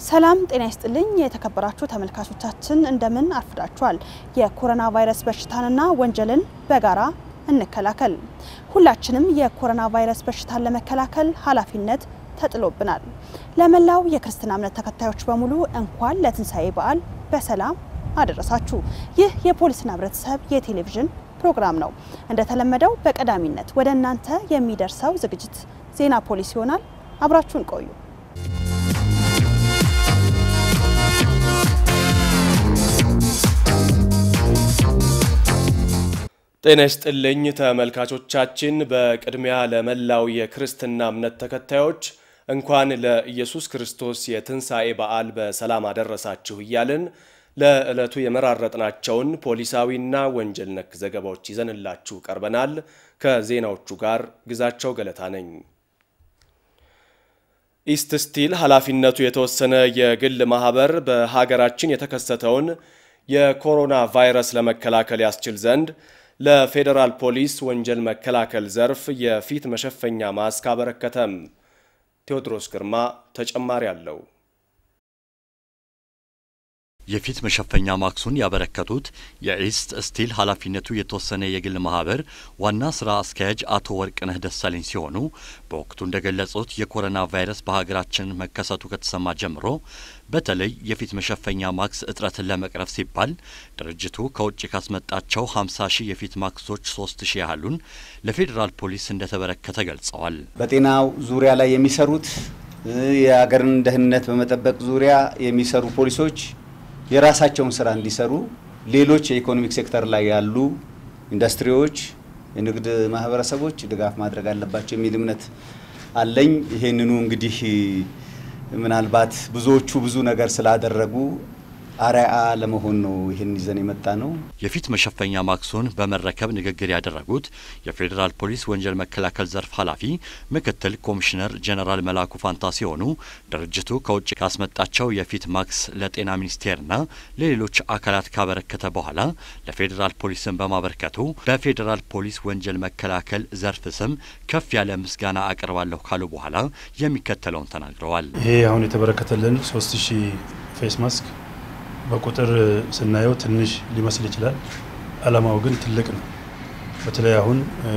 ሰላም ጤና ይስጥልኝ የተከበራችሁ ተመልካቾቻችን እንደምን አርፍዳችኋል። የኮሮና ቫይረስ በሽታንና ወንጀልን በጋራ እንከላከል። ሁላችንም የኮሮና ቫይረስ በሽታን ለመከላከል ኃላፊነት ተጥሎብናል። ለመላው የክርስትና እምነት ተከታዮች በሙሉ እንኳን ለትንሣኤ በዓል በሰላም አደረሳችሁ። ይህ የፖሊስና ህብረተሰብ የቴሌቪዥን ፕሮግራም ነው። እንደተለመደው በቀዳሚነት ወደ እናንተ የሚደርሰው ዝግጅት ዜና ፖሊስ ይሆናል። አብራችሁን ቆዩ። ጤና ይስጥልኝ ተመልካቾቻችን። በቅድሚያ ለመላው የክርስትና እምነት ተከታዮች እንኳን ለኢየሱስ ክርስቶስ የትንሣኤ በዓል በሰላም አደረሳችሁ እያልን ለዕለቱ የመራረጥናቸውን ፖሊሳዊና ወንጀል ነክ ዘገባዎች ይዘንላችሁ ቀርበናል። ከዜናዎቹ ጋር ግዛቸው ገለታ ነኝ። ኢስት ስቲል ኃላፊነቱ የተወሰነ የግል ማህበር በሀገራችን የተከሰተውን የኮሮና ቫይረስ ለመከላከል ያስችል ዘንድ ለፌዴራል ፖሊስ ወንጀል መከላከል ዘርፍ የፊት መሸፈኛ ማስክ አበረከተም። ቴዎድሮስ ግርማ ተጨማሪ አለው። የፊት መሸፈኛ ማክሱን ያበረከቱት የኢስት ስቲል ኃላፊነቱ የተወሰነ የግል ማህበር ዋና ስራ አስኪያጅ አቶ ወርቅነህ ደሳለኝ ሲሆኑ በወቅቱ እንደገለጹት የኮሮና ቫይረስ በሀገራችን መከሰቱ ከተሰማ ጀምሮ በተለይ የፊት መሸፈኛ ማክስ እጥረትን ለመቅረፍ ሲባል ድርጅቱ ከውጭ ካስመጣቸው 50 ሺህ የፊት ማክሶች 3 ሺህ ያህሉን ለፌዴራል ፖሊስ እንደተበረከተ ገልጸዋል። በጤናው ዙሪያ ላይ የሚሰሩት የሀገርን ደህንነት በመጠበቅ ዙሪያ የሚሰሩ ፖሊሶች የራሳቸውን ስራ እንዲሰሩ ሌሎች የኢኮኖሚክ ሴክተር ላይ ያሉ ኢንዱስትሪዎች፣ የንግድ ማህበረሰቦች ድጋፍ ማድረግ አለባቸው የሚል እምነት አለኝ። ይሄንኑ እንግዲህ ምናልባት ብዙዎቹ ብዙ ነገር ስላደረጉ አርአያ ለመሆን ነው ይህን ይዘን የመጣ ነው። የፊት መሸፈኛ ማክሱን በመረከብ ንግግር ያደረጉት የፌዴራል ፖሊስ ወንጀል መከላከል ዘርፍ ኃላፊ ምክትል ኮሚሽነር ጀነራል መላኩ ፋንታ ሲሆኑ ድርጅቱ ከውጭ ካስመጣቸው የፊት ማክስ ለጤና ሚኒስቴርና ለሌሎች አካላት ካበረከተ በኋላ ለፌዴራል ፖሊስን በማበርከቱ በፌዴራል ፖሊስ ወንጀል መከላከል ዘርፍ ስም ከፍ ያለ ምስጋና አቀርባለሁ ካሉ በኋላ የሚከተለውን ተናግረዋል። ይሄ አሁን የተበረከተልን ሶስት ሺህ ፌስ ማስክ በቁጥር ስናየው ትንሽ ሊመስል ይችላል። ዓላማው ግን ትልቅ ነው። በተለይ አሁን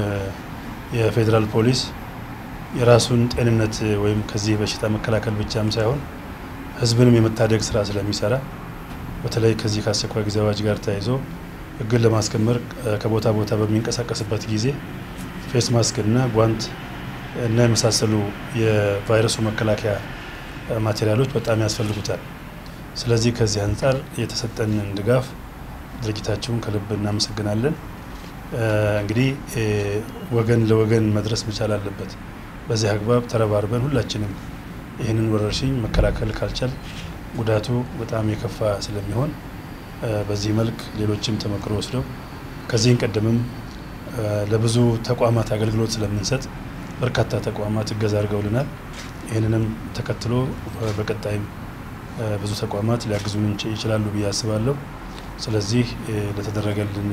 የፌዴራል ፖሊስ የራሱን ጤንነት ወይም ከዚህ በሽታ መከላከል ብቻም ሳይሆን ሕዝብንም የመታደግ ስራ ስለሚሰራ በተለይ ከዚህ ከአስቸኳይ ጊዜ አዋጅ ጋር ተያይዞ ሕግን ለማስከበር ከቦታ ቦታ በሚንቀሳቀስበት ጊዜ ፌስ ማስክ እና ጓንት እና የመሳሰሉ የቫይረሱ መከላከያ ማቴሪያሎች በጣም ያስፈልጉታል። ስለዚህ ከዚህ አንጻር የተሰጠንን ድጋፍ ድርጅታችሁን ከልብ እናመሰግናለን። እንግዲህ ወገን ለወገን መድረስ መቻል አለበት። በዚህ አግባብ ተረባርበን ሁላችንም ይህንን ወረርሽኝ መከላከል ካልቻል ጉዳቱ በጣም የከፋ ስለሚሆን በዚህ መልክ ሌሎችም ተመክሮ ወስደው ከዚህን ቀደምም ለብዙ ተቋማት አገልግሎት ስለምንሰጥ በርካታ ተቋማት እገዛ አድርገውልናል። ይህንንም ተከትሎ በቀጣይም ብዙ ተቋማት ሊያግዙን ይችላሉ ብዬ አስባለሁ። ስለዚህ ለተደረገልን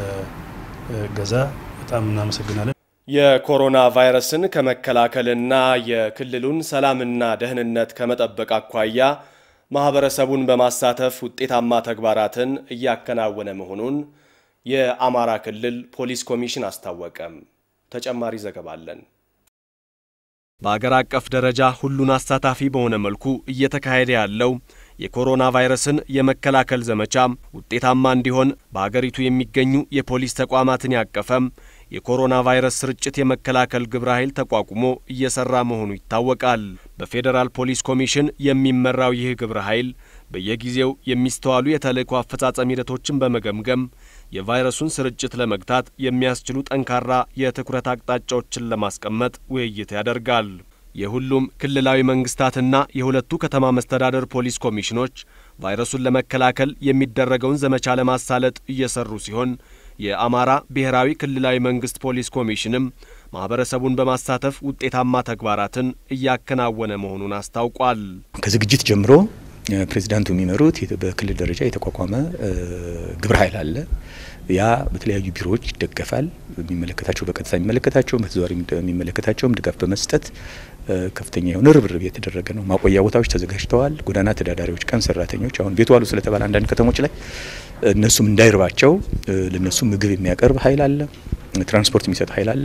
እገዛ በጣም እናመሰግናለን። የኮሮና ቫይረስን ከመከላከልና የክልሉን ሰላምና ደህንነት ከመጠበቅ አኳያ ማህበረሰቡን በማሳተፍ ውጤታማ ተግባራትን እያከናወነ መሆኑን የአማራ ክልል ፖሊስ ኮሚሽን አስታወቀም። ተጨማሪ ዘገባ አለን። በአገር አቀፍ ደረጃ ሁሉን አሳታፊ በሆነ መልኩ እየተካሄደ ያለው የኮሮና ቫይረስን የመከላከል ዘመቻ ውጤታማ እንዲሆን በአገሪቱ የሚገኙ የፖሊስ ተቋማትን ያቀፈም የኮሮና ቫይረስ ስርጭት የመከላከል ግብረ ኃይል ተቋቁሞ እየሰራ መሆኑ ይታወቃል። በፌዴራል ፖሊስ ኮሚሽን የሚመራው ይህ ግብረ ኃይል በየጊዜው የሚስተዋሉ የተልእኮ አፈጻጸም ሂደቶችን በመገምገም የቫይረሱን ስርጭት ለመግታት የሚያስችሉ ጠንካራ የትኩረት አቅጣጫዎችን ለማስቀመጥ ውይይት ያደርጋል። የሁሉም ክልላዊ መንግስታትና የሁለቱ ከተማ መስተዳደር ፖሊስ ኮሚሽኖች ቫይረሱን ለመከላከል የሚደረገውን ዘመቻ ለማሳለጥ እየሰሩ ሲሆን የአማራ ብሔራዊ ክልላዊ መንግስት ፖሊስ ኮሚሽንም ማህበረሰቡን በማሳተፍ ውጤታማ ተግባራትን እያከናወነ መሆኑን አስታውቋል። ከዝግጅት ጀምሮ ፕሬዚዳንቱ የሚመሩት በክልል ደረጃ የተቋቋመ ግብረ ኃይል አለ። ያ በተለያዩ ቢሮዎች ይደገፋል። የሚመለከታቸው በቀጥታ የሚመለከታቸው በተዘዋዋሪ የሚመለከታቸውም ድጋፍ በመስጠት ከፍተኛ የሆነ ርብርብ የተደረገ ነው። ማቆያ ቦታዎች ተዘጋጅተዋል። ጎዳና ተዳዳሪዎች፣ ቀን ሰራተኞች አሁን ቤት ዋሉ ስለተባለ አንዳንድ ከተሞች ላይ እነሱም እንዳይርባቸው ለነሱ ምግብ የሚያቀርብ ኃይል አለ። ትራንስፖርት የሚሰጥ ኃይል አለ።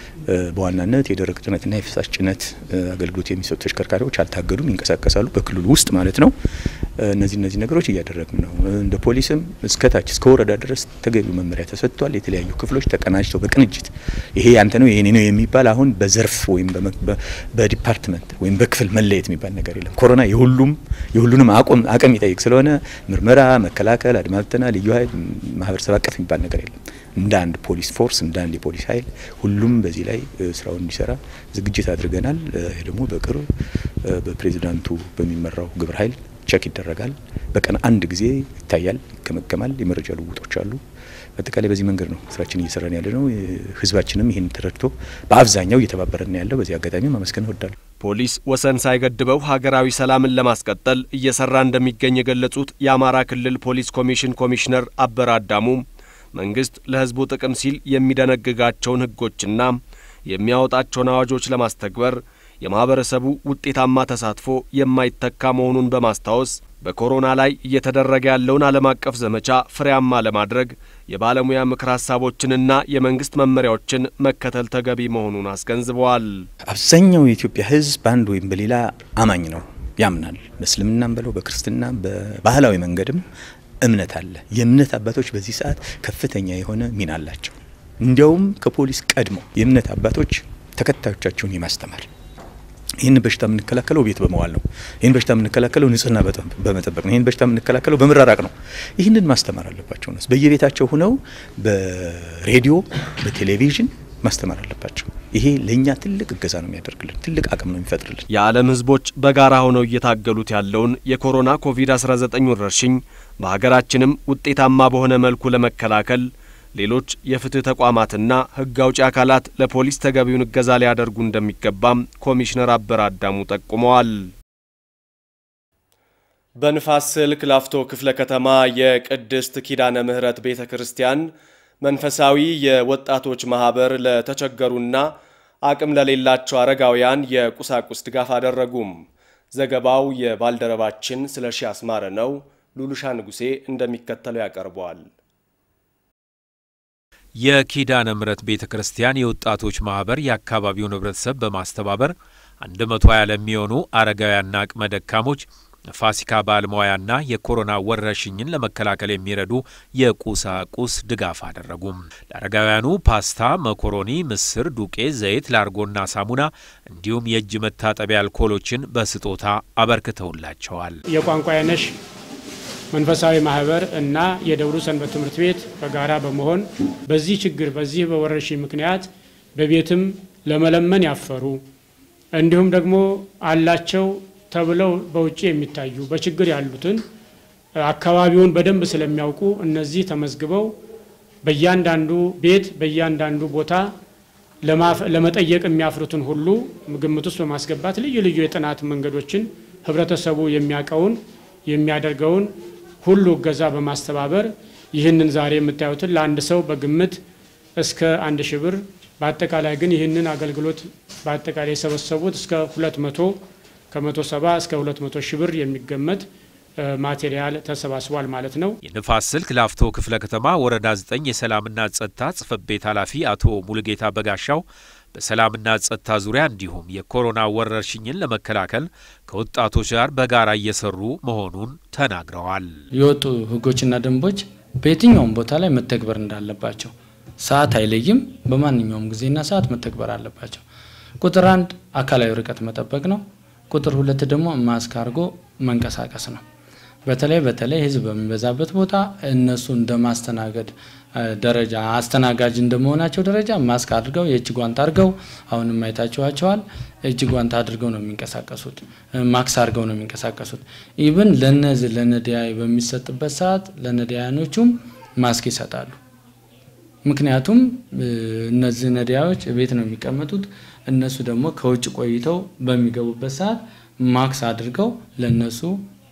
በዋናነት የደረቅ ጭነትና የፍሳሽ ጭነት አገልግሎት የሚሰጡ ተሽከርካሪዎች አልታገዱም፣ ይንቀሳቀሳሉ በክልሉ ውስጥ ማለት ነው። እነዚህ እነዚህ ነገሮች እያደረግን ነው። እንደ ፖሊስም እስከ ታች እስከ ወረዳ ድረስ ተገቢው መመሪያ ተሰጥቷል። የተለያዩ ክፍሎች ተቀናጅተው በቅንጅት ይሄ ያንተ ነው የኔ ነው የሚባል አሁን በዘርፍ ወይም በዲፓርትመንት ወይም በክፍል መለየት የሚባል ነገር የለም። ኮሮና የሁሉም የሁሉንም አቅም አቅም ይጠይቅ ስለሆነ ምርመራ፣ መከላከል፣ አድማ ብተና፣ ልዩ ኃይል፣ ማህበረሰብ አቀፍ የሚባል ነገር የለም። እንደ አንድ ፖሊስ ፎርስ እንደ አንድ የፖሊስ ኃይል ሁሉም በዚህ ላይ ስራውን እንዲሰራ ዝግጅት አድርገናል። ይህ ደግሞ በቅርብ በፕሬዚዳንቱ በሚመራው ግብረ ኃይል ቸክ ይደረጋል። በቀን አንድ ጊዜ ይታያል፣ ይገመገማል። የመረጃ ልውውጦች አሉ። በአጠቃላይ በዚህ መንገድ ነው ስራችን እየሰራን ያለ ነው። ህዝባችንም ይህን ተረድቶ በአብዛኛው እየተባበረን ያለው በዚህ አጋጣሚ ማመስገን እወዳለሁ። ፖሊስ ወሰን ሳይገድበው ሀገራዊ ሰላምን ለማስቀጠል እየሰራ እንደሚገኝ የገለጹት የአማራ ክልል ፖሊስ ኮሚሽን ኮሚሽነር አበራ አዳሙ መንግስት ለህዝቡ ጥቅም ሲል የሚደነግጋቸውን ህጎችና የሚያወጣቸውን አዋጆች ለማስተግበር የማህበረሰቡ ውጤታማ ተሳትፎ የማይተካ መሆኑን በማስታወስ በኮሮና ላይ እየተደረገ ያለውን ዓለም አቀፍ ዘመቻ ፍሬያማ ለማድረግ የባለሙያ ምክር ሀሳቦችንና የመንግስት መመሪያዎችን መከተል ተገቢ መሆኑን አስገንዝበዋል። አብዛኛው የኢትዮጵያ ህዝብ በአንድ ወይም በሌላ አማኝ ነው፣ ያምናል። በእስልምናም በለው በክርስትና በባህላዊ መንገድም እምነት አለ። የእምነት አባቶች በዚህ ሰዓት ከፍተኛ የሆነ ሚና አላቸው። እንዲያውም ከፖሊስ ቀድሞ የእምነት አባቶች ተከታዮቻቸውን የማስተማር ይህን በሽታ የምንከላከለው ቤት በመዋል ነው። ይህን በሽታ የምንከላከለው ንጽህና በመጠበቅ ነው። ይህን በሽታ የምንከላከለው በመራራቅ ነው። ይህንን ማስተማር አለባቸው ነው። በየቤታቸው ሁነው በሬዲዮ በቴሌቪዥን ማስተማር አለባቸው። ይሄ ለእኛ ትልቅ እገዛ ነው የሚያደርግልን፣ ትልቅ አቅም ነው የሚፈጥርልን። የዓለም ህዝቦች በጋራ ሆነው እየታገሉት ያለውን የኮሮና ኮቪድ-19 ወረርሽኝ በሀገራችንም ውጤታማ በሆነ መልኩ ለመከላከል ሌሎች የፍትህ ተቋማትና ህግ አውጪ አካላት ለፖሊስ ተገቢውን እገዛ ሊያደርጉ እንደሚገባም ኮሚሽነር አበራ አዳሙ ጠቁመዋል። በንፋስ ስልክ ላፍቶ ክፍለ ከተማ የቅድስት ኪዳነ ምሕረት ቤተ ክርስቲያን መንፈሳዊ የወጣቶች ማህበር ለተቸገሩና አቅም ለሌላቸው አረጋውያን የቁሳቁስ ድጋፍ አደረጉም። ዘገባው የባልደረባችን ስለሺ አስማረ ነው። ሉሉሻ ንጉሴ እንደሚከተለው ያቀርበዋል። የኪዳነ ምሕረት ቤተ ክርስቲያን የወጣቶች ማህበር የአካባቢውን ህብረተሰብ በማስተባበር 120 ለሚሆኑ አረጋውያንና አቅመ ደካሞች ፋሲካ በዓል መዋያና የኮሮና ወረርሽኝን ለመከላከል የሚረዱ የቁሳቁስ ድጋፍ አደረጉም። ለአረጋውያኑ ፓስታ፣ መኮሮኒ፣ ምስር፣ ዱቄት፣ ዘይት፣ ላርጎና ሳሙና እንዲሁም የእጅ መታጠቢያ አልኮሎችን በስጦታ አበርክተውላቸዋል። የቋንቋ አይነሽ መንፈሳዊ ማህበር እና የደብሩ ሰንበት ትምህርት ቤት በጋራ በመሆን በዚህ ችግር በዚህ በወረርሽኝ ምክንያት በቤትም ለመለመን ያፈሩ እንዲሁም ደግሞ አላቸው ተብለው በውጭ የሚታዩ በችግር ያሉትን አካባቢውን በደንብ ስለሚያውቁ እነዚህ ተመዝግበው በእያንዳንዱ ቤት በእያንዳንዱ ቦታ ለመጠየቅ የሚያፍሩትን ሁሉ ግምት ውስጥ በማስገባት ልዩ ልዩ የጥናት መንገዶችን ህብረተሰቡ የሚያውቀውን የሚያደርገውን ሁሉ እገዛ በማስተባበር ይህንን ዛሬ የምታዩትን ለአንድ ሰው በግምት እስከ አንድ ሺህ ብር በአጠቃላይ ግን ይህንን አገልግሎት በአጠቃላይ የሰበሰቡት እስከ ሁለት መቶ ከመቶ ሰባ እስከ ሁለት መቶ ሺህ ብር የሚገመት ማቴሪያል ተሰባስቧል ማለት ነው። የንፋስ ስልክ ላፍቶ ክፍለ ከተማ ወረዳ 9 የሰላምና ጸጥታ ጽሕፈት ቤት ኃላፊ አቶ ሙሉጌታ በጋሻው በሰላምና ጸጥታ ዙሪያ እንዲሁም የኮሮና ወረርሽኝን ለመከላከል ከወጣቶች ጋር በጋራ እየሰሩ መሆኑን ተናግረዋል። የወጡ ህጎችና ደንቦች በየትኛውም ቦታ ላይ መተግበር እንዳለባቸው ሰዓት አይለይም። በማንኛውም ጊዜና ሰዓት መተግበር አለባቸው። ቁጥር አንድ አካላዊ ርቀት መጠበቅ ነው። ቁጥር ሁለት ደግሞ ማስክ አድርጎ መንቀሳቀስ ነው። በተለይ በተለይ ህዝብ በሚበዛበት ቦታ እነሱ እንደ ማስተናገድ ደረጃ አስተናጋጅ እንደመሆናቸው ደረጃ ማስክ አድርገው የእጅ ጓንት አድርገው አሁንም አይታችኋቸዋል። እጅ ጓንት አድርገው ነው የሚንቀሳቀሱት። ማክስ አድርገው ነው የሚንቀሳቀሱት። ኢብን ለነዚህ ለነዳያን በሚሰጥበት ሰዓት ለነዳያኖቹም ማስክ ይሰጣሉ። ምክንያቱም እነዚህ ነዳያኖች ቤት ነው የሚቀመጡት። እነሱ ደግሞ ከውጭ ቆይተው በሚገቡበት ሰዓት ማክስ አድርገው ለነሱ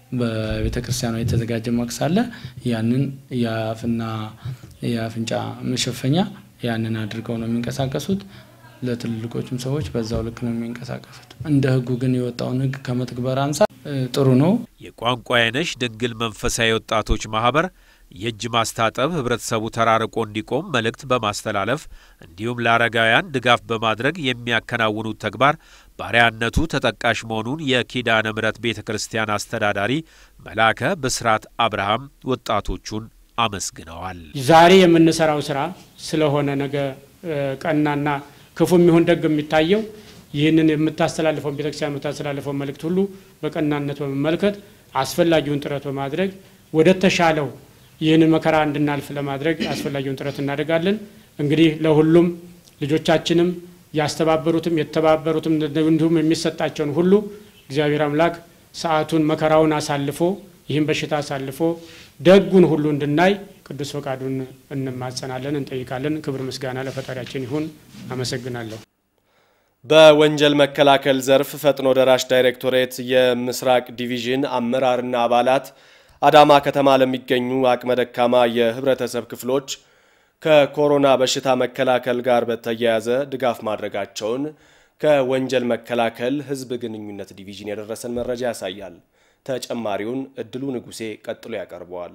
በቤተ ክርስቲያኗ የተዘጋጀ ማክስ አለ። ያንን የአፍና የአፍንጫ መሸፈኛ ያንን አድርገው ነው የሚንቀሳቀሱት። ለትልልቆችም ሰዎች በዛው ልክ ነው የሚንቀሳቀሱት። እንደ ህጉ ግን የወጣውን ህግ ከመትግበር አንጻር ጥሩ ነው። የቋንቋ አይነሽ ድንግል መንፈሳዊ ወጣቶች ማህበር የእጅ ማስታጠብ ህብረተሰቡ ተራርቆ እንዲቆም መልእክት በማስተላለፍ እንዲሁም ለአረጋውያን ድጋፍ በማድረግ የሚያከናውኑት ተግባር ባሪያነቱ ተጠቃሽ መሆኑን የኪዳነ ምሕረት ቤተ ክርስቲያን አስተዳዳሪ መላከ ብስራት አብርሃም ወጣቶቹን አመስግነዋል። ዛሬ የምንሰራው ስራ ስለሆነ ነገ ቀናና ክፉ የሚሆን ደግ የሚታየው ይህንን የምታስተላልፈው ቤተክርስቲያን የምታስተላልፈው መልእክት ሁሉ በቀናነት በመመልከት አስፈላጊውን ጥረት በማድረግ ወደ ተሻለው ይህንን መከራ እንድናልፍ ለማድረግ አስፈላጊውን ጥረት እናደርጋለን። እንግዲህ ለሁሉም ልጆቻችንም ያስተባበሩትም የተባበሩትም እንዲሁም የሚሰጣቸውን ሁሉ እግዚአብሔር አምላክ ሰዓቱን መከራውን አሳልፎ ይህን በሽታ አሳልፎ ደጉን ሁሉ እንድናይ ቅዱስ ፈቃዱን እንማጸናለን፣ እንጠይቃለን። ክብር ምስጋና ለፈጣሪያችን ይሁን። አመሰግናለሁ። በወንጀል መከላከል ዘርፍ ፈጥኖ ደራሽ ዳይሬክቶሬት የምስራቅ ዲቪዥን አመራርና አባላት አዳማ ከተማ ለሚገኙ አቅመ ደካማ የህብረተሰብ ክፍሎች ከኮሮና በሽታ መከላከል ጋር በተያያዘ ድጋፍ ማድረጋቸውን ከወንጀል መከላከል ህዝብ ግንኙነት ዲቪዥን የደረሰን መረጃ ያሳያል። ተጨማሪውን እድሉ ንጉሴ ቀጥሎ ያቀርበዋል።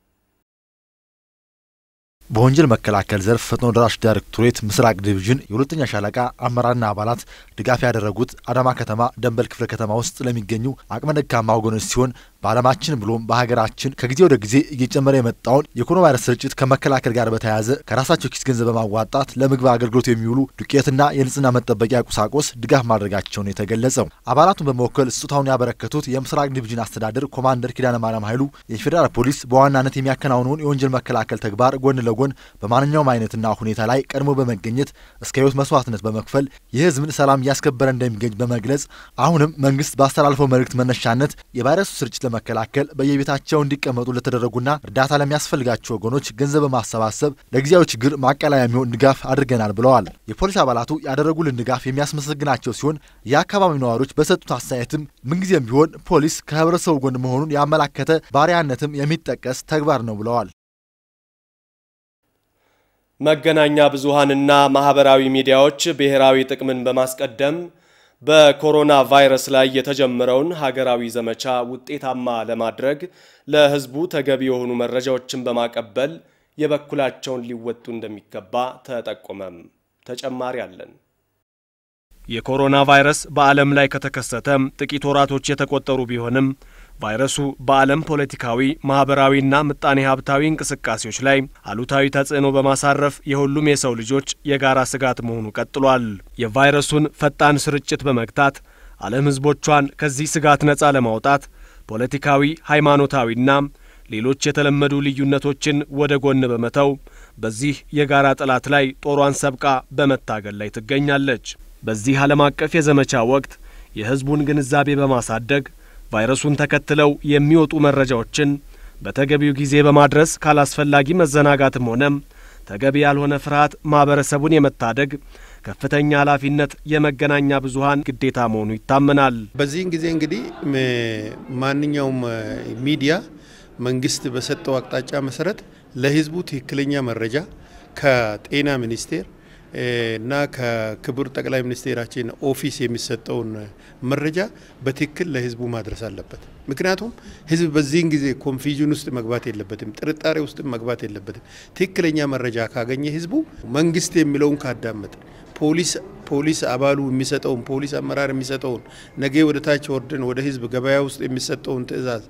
በወንጀል መከላከል ዘርፍ ፈጥኖ ደራሽ ዳይሬክቶሬት ምስራቅ ዲቪዥን የሁለተኛ ሻለቃ አመራርና አባላት ድጋፍ ያደረጉት አዳማ ከተማ ደንበል ክፍለ ከተማ ውስጥ ለሚገኙ አቅመ ደካማ ወገኖች ሲሆን በዓለማችን ብሎም በሀገራችን ከጊዜ ወደ ጊዜ እየጨመረ የመጣውን የኮሮና ቫይረስ ስርጭት ከመከላከል ጋር በተያያዘ ከራሳቸው ኪስ ገንዘብ በማዋጣት ለምግብ አገልግሎት የሚውሉ ዱቄትና የንጽህና መጠበቂያ ቁሳቁስ ድጋፍ ማድረጋቸውን የተገለጸው አባላቱን በመወከል ስጦታውን ያበረከቱት የምስራቅ ዲቪዥን አስተዳደር ኮማንደር ኪዳነ ማርያም ኃይሉ የፌዴራል ፖሊስ በዋናነት የሚያከናውነውን የወንጀል መከላከል ተግባር ጎን ለጎን በማንኛውም አይነትና ሁኔታ ላይ ቀድሞ በመገኘት እስከ ሕይወት መስዋዕትነት በመክፈል የሕዝብን ሰላም እያስከበረ እንደሚገኝ በመግለጽ አሁንም መንግስት ባስተላልፈው መልእክት መነሻነት የቫይረሱ ስርጭት ለመከላከል በየቤታቸው እንዲቀመጡ ለተደረጉና እርዳታ ለሚያስፈልጋቸው ወገኖች ገንዘብ በማሰባሰብ ለጊዜያዊ ችግር ማቃለያ የሚሆን ድጋፍ አድርገናል ብለዋል። የፖሊስ አባላቱ ያደረጉልን ድጋፍ የሚያስመሰግናቸው ሲሆን የአካባቢው ነዋሪዎች በሰጡት አስተያየትም ምንጊዜም ቢሆን ፖሊስ ከህብረተሰቡ ጎን መሆኑን ያመላከተ ባሪያነትም የሚጠቀስ ተግባር ነው ብለዋል። መገናኛ ብዙሃንና ማህበራዊ ሚዲያዎች ብሔራዊ ጥቅምን በማስቀደም በኮሮና ቫይረስ ላይ የተጀመረውን ሀገራዊ ዘመቻ ውጤታማ ለማድረግ ለህዝቡ ተገቢ የሆኑ መረጃዎችን በማቀበል የበኩላቸውን ሊወጡ እንደሚገባ ተጠቆመም። ተጨማሪ አለን። የኮሮና ቫይረስ በዓለም ላይ ከተከሰተ ጥቂት ወራቶች የተቆጠሩ ቢሆንም ቫይረሱ በዓለም ፖለቲካዊ፣ ማህበራዊና ምጣኔ ሀብታዊ እንቅስቃሴዎች ላይ አሉታዊ ተጽዕኖ በማሳረፍ የሁሉም የሰው ልጆች የጋራ ስጋት መሆኑ ቀጥሏል። የቫይረሱን ፈጣን ስርጭት በመግታት ዓለም ህዝቦቿን ከዚህ ስጋት ነፃ ለማውጣት ፖለቲካዊ፣ ሃይማኖታዊና ሌሎች የተለመዱ ልዩነቶችን ወደ ጎን በመተው በዚህ የጋራ ጠላት ላይ ጦሯን ሰብቃ በመታገል ላይ ትገኛለች። በዚህ ዓለም አቀፍ የዘመቻ ወቅት የህዝቡን ግንዛቤ በማሳደግ ቫይረሱን ተከትለው የሚወጡ መረጃዎችን በተገቢው ጊዜ በማድረስ ካላስፈላጊ መዘናጋትም ሆነ ተገቢ ያልሆነ ፍርሃት ማህበረሰቡን የመታደግ ከፍተኛ ኃላፊነት የመገናኛ ብዙሃን ግዴታ መሆኑ ይታመናል። በዚህን ጊዜ እንግዲህ ማንኛውም ሚዲያ መንግስት በሰጠው አቅጣጫ መሰረት ለህዝቡ ትክክለኛ መረጃ ከጤና ሚኒስቴር እና ከክቡር ጠቅላይ ሚኒስቴራችን ኦፊስ የሚሰጠውን መረጃ በትክክል ለህዝቡ ማድረስ አለበት። ምክንያቱም ህዝብ በዚህን ጊዜ ኮንፊዥን ውስጥ መግባት የለበትም፣ ጥርጣሬ ውስጥ መግባት የለበትም። ትክክለኛ መረጃ ካገኘ ህዝቡ መንግስት የሚለውን ካዳመጠ ፖሊስ ፖሊስ አባሉ የሚሰጠውን ፖሊስ አመራር የሚሰጠውን ነገ ወደ ታች ወርደን ወደ ህዝብ ገበያ ውስጥ የሚሰጠውን ትዕዛዝ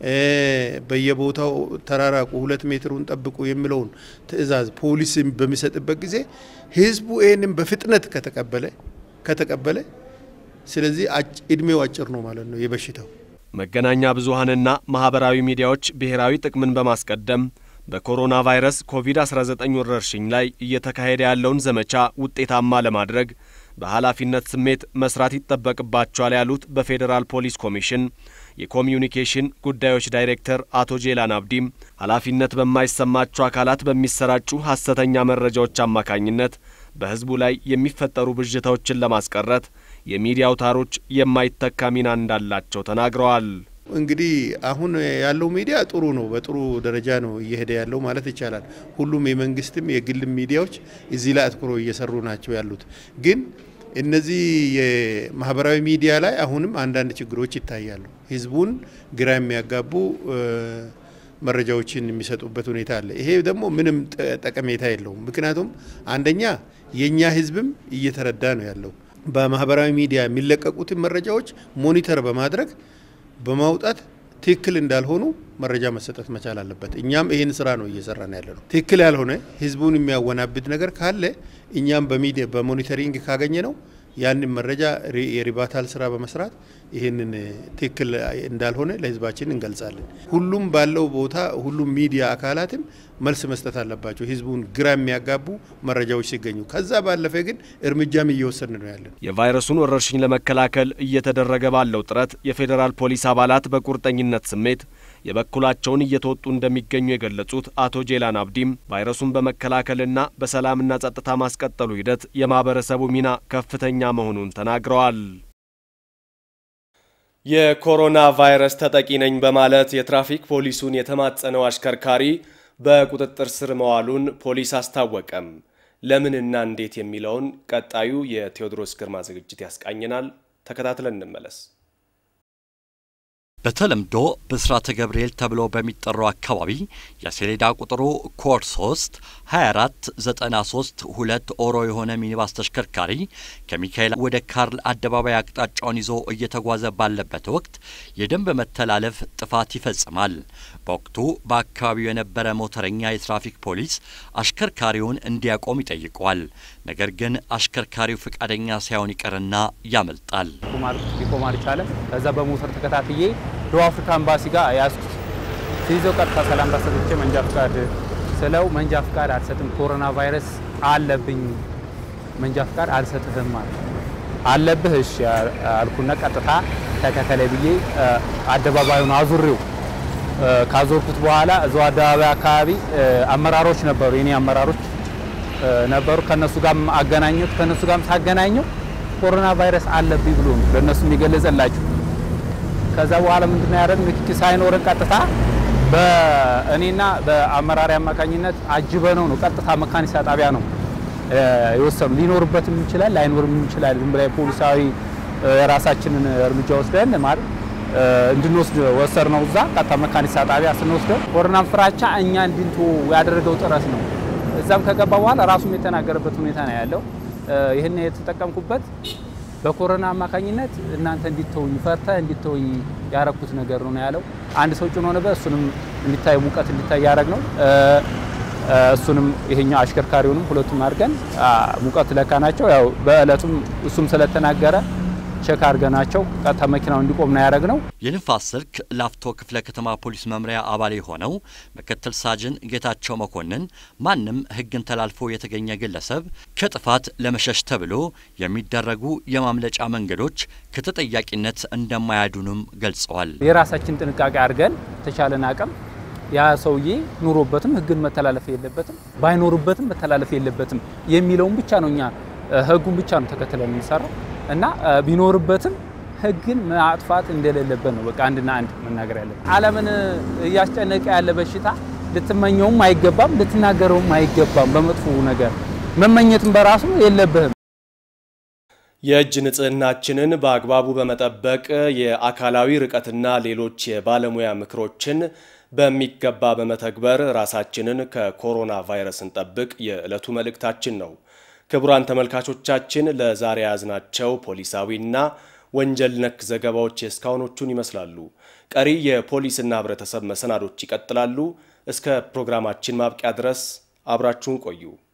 በየቦታው ተራራቁ፣ ሁለት ሜትሩን ጠብቁ የሚለውን ትዕዛዝ ፖሊስ በሚሰጥበት ጊዜ ህዝቡ ይህንን በፍጥነት ከተቀበለ ከተቀበለ ስለዚህ እድሜው አጭር ነው ማለት ነው የበሽታው። መገናኛ ብዙሃንና ማህበራዊ ሚዲያዎች ብሔራዊ ጥቅምን በማስቀደም በኮሮና ቫይረስ ኮቪድ-19 ወረርሽኝ ላይ እየተካሄደ ያለውን ዘመቻ ውጤታማ ለማድረግ በኃላፊነት ስሜት መስራት ይጠበቅባቸዋል ያሉት በፌዴራል ፖሊስ ኮሚሽን የኮሚዩኒኬሽን ጉዳዮች ዳይሬክተር አቶ ጄላን አብዲም ኃላፊነት በማይሰማቸው አካላት በሚሰራጩ ሐሰተኛ መረጃዎች አማካኝነት በህዝቡ ላይ የሚፈጠሩ ብዥታዎችን ለማስቀረት የሚዲያ አውታሮች የማይተካ ሚና እንዳላቸው ተናግረዋል። እንግዲህ አሁን ያለው ሚዲያ ጥሩ ነው፣ በጥሩ ደረጃ ነው እየሄደ ያለው ማለት ይቻላል። ሁሉም የመንግስትም የግልም ሚዲያዎች እዚህ ላይ አትኩሮ እየሰሩ ናቸው ያሉት። ግን እነዚህ የማህበራዊ ሚዲያ ላይ አሁንም አንዳንድ ችግሮች ይታያሉ። ህዝቡን ግራ የሚያጋቡ መረጃዎችን የሚሰጡበት ሁኔታ አለ። ይሄ ደግሞ ምንም ጠቀሜታ የለውም። ምክንያቱም አንደኛ የእኛ ህዝብም እየተረዳ ነው ያለው። በማህበራዊ ሚዲያ የሚለቀቁትን መረጃዎች ሞኒተር በማድረግ በማውጣት ትክክል እንዳልሆኑ መረጃ መሰጠት መቻል አለበት። እኛም ይህን ስራ ነው እየሰራን ያለ ነው። ትክክል ያልሆነ ህዝቡን የሚያወናብድ ነገር ካለ እኛም በሚዲያ በሞኒተሪንግ ካገኘ ነው ያንን መረጃ የሪባታል ስራ በመስራት ይህንን ትክክል እንዳልሆነ ለህዝባችን እንገልጻለን። ሁሉም ባለው ቦታ ሁሉም ሚዲያ አካላትም መልስ መስጠት አለባቸው፣ ህዝቡን ግራ የሚያጋቡ መረጃዎች ሲገኙ። ከዛ ባለፈ ግን እርምጃም እየወሰድን ነው ያለን። የቫይረሱን ወረርሽኝ ለመከላከል እየተደረገ ባለው ጥረት የፌዴራል ፖሊስ አባላት በቁርጠኝነት ስሜት የበኩላቸውን እየተወጡ እንደሚገኙ የገለጹት አቶ ጄላን አብዲም ቫይረሱን በመከላከልና በሰላምና ጸጥታ ማስቀጠሉ ሂደት የማህበረሰቡ ሚና ከፍተኛ መሆኑን ተናግረዋል። የኮሮና ቫይረስ ተጠቂ ነኝ በማለት የትራፊክ ፖሊሱን የተማጸነው አሽከርካሪ በቁጥጥር ስር መዋሉን ፖሊስ አስታወቀም። ለምንና እንዴት የሚለውን ቀጣዩ የቴዎድሮስ ግርማ ዝግጅት ያስቃኘናል። ተከታትለን እንመለስ። በተለምዶ ብስራተ ገብርኤል ተብሎ በሚጠራው አካባቢ የሰሌዳ ቁጥሩ ኮድ 3 24 93 ሁለት ኦሮ የሆነ ሚኒባስ ተሽከርካሪ ከሚካኤል ወደ ካርል አደባባይ አቅጣጫውን ይዞ እየተጓዘ ባለበት ወቅት የደንብ መተላለፍ ጥፋት ይፈጽማል። በወቅቱ በአካባቢው የነበረ ሞተረኛ የትራፊክ ፖሊስ አሽከርካሪውን እንዲያቆም ይጠይቀዋል። ነገር ግን አሽከርካሪው ፈቃደኛ ሳይሆን ይቀርና ያመልጣል። ሊቆም አልቻለም። ከዛ በሞተር ተከታትዬ ደቡብ አፍሪካ ኤምባሲ ጋር ያዝኩት። ሲይዘው ቀጥታ ሰላምታ ሰጥቼ መንጃ ፍቃድ ስለው መንጃ ፍቃድ አልሰጥም፣ ኮሮና ቫይረስ አለብኝ፣ መንጃ ፍቃድ አልሰጥህም ማለት አለብህ። እሺ አልኩና ቀጥታ ተከተለ ብዬ አደባባዩን አዙሬው ካዞርኩት በኋላ እዛው አደባባይ አካባቢ አመራሮች ነበሩ፣ የኔ አመራሮች ነበሩ። ከነሱ ጋር አገናኘሁት። ከነሱ ጋርም ሳገናኘው ኮሮና ቫይረስ አለብኝ ብሎ ነው ለእነሱ የሚገለጸላቸው። ከዛ በኋላ ምንድነው ያደረግን? ንክኪ ሳይኖረን ቀጥታ በእኔና በአመራሪ አማካኝነት አጅበነው ነው ቀጥታ መካኒሳ ጣቢያ ነው የወሰኑ። ሊኖርበትም ይችላል ላይኖርም ይችላል። ዝም ብላ ፖሊሳዊ የራሳችንን እርምጃ ወስደን ማለት እንድንወስድ ወሰድ ነው። እዛ ቀጥታ መካኒሳ ጣቢያ ስንወስደው ኮሮናን ፍራቻ እኛ እንድንቶ ያደረገው ጥረት ነው። እዛም ከገባ በኋላ ራሱም የተናገረበት ሁኔታ ነው ያለው። ይህን የተጠቀምኩበት በኮሮና አማካኝነት እናንተ እንዲተውኝ ፈርተ እንዲተውኝ ያረኩት ነገር ነው ያለው። አንድ ሰው ጭኖ ነበር። እሱንም እንዲታይ ሙቀት እንዲታይ ያደረግ ነው። እሱንም ይሄኛው አሽከርካሪውንም ሁለቱም አድርገን ሙቀት ለካ ናቸው። ያው በእለቱም እሱም ስለተናገረ ቼክ አድርገናቸው ቀጥታ መኪናው እንዲቆም ነው ያደረግ ነው። የንፋስ ስልክ ላፍቶ ክፍለ ከተማ ፖሊስ መምሪያ አባል የሆነው ምክትል ሳጅን ጌታቸው መኮንን ማንም ሕግን ተላልፎ የተገኘ ግለሰብ ከጥፋት ለመሸሽ ተብሎ የሚደረጉ የማምለጫ መንገዶች ከተጠያቂነት እንደማያዱንም ገልጸዋል። የራሳችን ጥንቃቄ አድርገን ተቻለን አቅም ያ ሰውዬ ኑሮበትም ሕግን መተላለፍ የለበትም ባይኖርበትም መተላለፍ የለበትም የሚለውን ብቻ ነው እኛ ሕጉን ብቻ ነው ተከትለን የምንሰራው እና ቢኖርበትም ህግን ማጥፋት እንደሌለበት ነው በቃ አንድና አንድ መናገር ያለብን። ዓለምን እያስጨነቀ ያለ በሽታ ልትመኘውም አይገባም፣ ልትናገረውም አይገባም። በመጥፎ ነገር መመኘትም በራሱ የለብህም። የእጅ ንጽህናችንን በአግባቡ በመጠበቅ የአካላዊ ርቀትና ሌሎች የባለሙያ ምክሮችን በሚገባ በመተግበር ራሳችንን ከኮሮና ቫይረስ እንጠብቅ የዕለቱ መልእክታችን ነው። ክቡራን ተመልካቾቻችን ለዛሬ ያዝናቸው ፖሊሳዊና ወንጀል ነክ ዘገባዎች የእስካሁኖቹን ይመስላሉ። ቀሪ የፖሊስና ህብረተሰብ መሰናዶች ይቀጥላሉ። እስከ ፕሮግራማችን ማብቂያ ድረስ አብራችሁን ቆዩ።